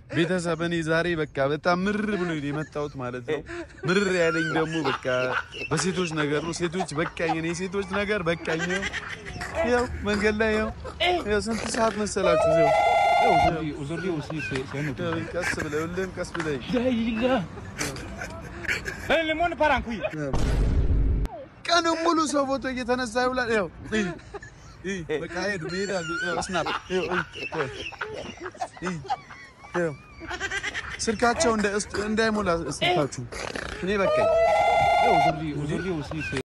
ቤተሰብ እኔ ዛሬ በቃ በጣም ምር ብሎ የመጣሁት ማለት ነው። ምር ያለኝ ደግሞ በቃ በሴቶች ነገር ነው። ሴቶች በቃኝ፣ እኔ ሴቶች ነገር በቃኝ። ያው መንገድ ላይ ያው ያው ስንት ሰዓት መሰላችሁ? ያው Aujourd'hui, aujourd'hui aussi, c'est c'est un autre. ያው ቀስ ብለህ ሁሌም ቀስ ብለህ Daïla. Eh, le monde part en couille. ቀኑን ሙሉ ሰው ፎቶ እየተነሳ ይውላል። ያው እይ እይ በቃ ሄዱ ይሄዳሉ። ያው ስናፕ ያው እይ እይ ያው ስልካቸው እንደ እንዳይሞላ ስልካችሁ እኔ በቃኝ። Aujourd'hui, aujourd'hui aussi, c'est